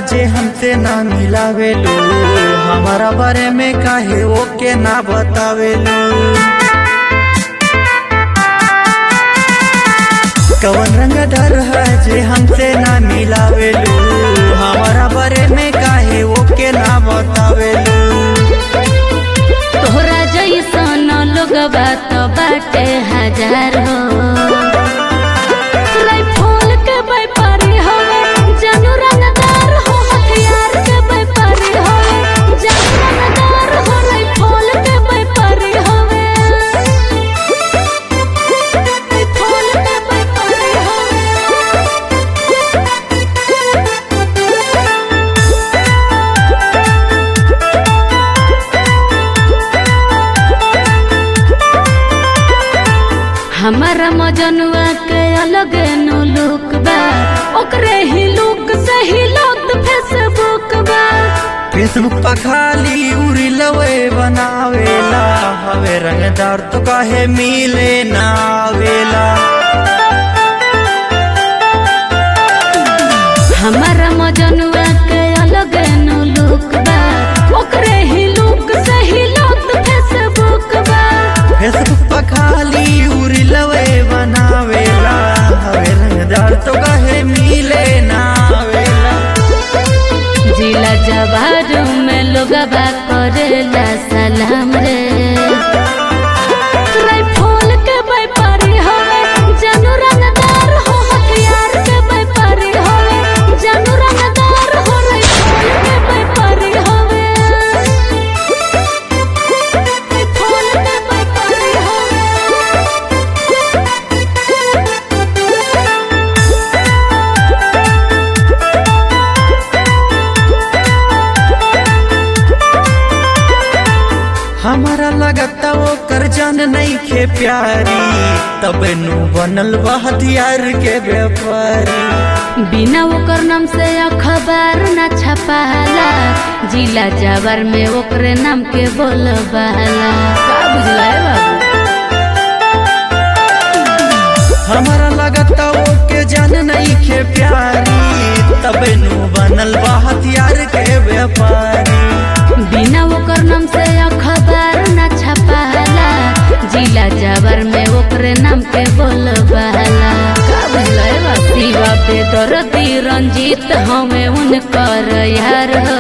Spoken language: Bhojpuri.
जे हमसे ना मिलावेलू हमारा बारे में काहे ओके ना बतावेलू कवन रंग डर है जे हमसे ना मिलावेलू हमारा बारे में काहे ओके ना बतावेलू तोहरा जैसन लोग बात बाटे हजार हो राइफल के व्यापारी होवे जानू रंगदार हो हथियार के व्यापारी होवे जानू रंगदार हो राइफल के व्यापारी होवे राइफल के व्यापारी हमारा मजनुआ के अलग नो लुक बा ओकरे ही लुक से ही लोग फेसबुक बा फेसबुक पर खाली उरी लवे बनावेला हवे रंगदार तो काहे मिले ना आवेला हमारा मजनुआ के अलग नो लुक बा ओकरे ही लुक से ही लोग फेसबुक बा फेसबुक पर खाली उरी लवे बनावेला हवे रंगदार तो काहे मिले ना आवेला जिला जवारू में लोग बा करेला सलाम रे राइफल के व्यापारी होवे जानू रंगदार हो हथियार के व्यापारी होवे जानू रंगदार हो राइफल के व्यापारी होवे राइफल के व्यापारी होवे हमारा लगता वो कर जान नहीं खे प्यारी तब नु बनल बा हथियार के व्यापारी बिना ओकर नाम से अखबार न छपाला जिला जावर में ओकरे नाम के बोलबाला का बुझला है बाबू हमारा लगता वो के जान नहीं खे प्यारी तब नु बनल बा हथियार के व्यापारी बिना ओकर नाम से अखबार न छपाला जिला जावर में ओकरे नाम के बोलबाला का बुझला है बाबू शिवा पे दर्दी रंजीत हमें उनकर यार हो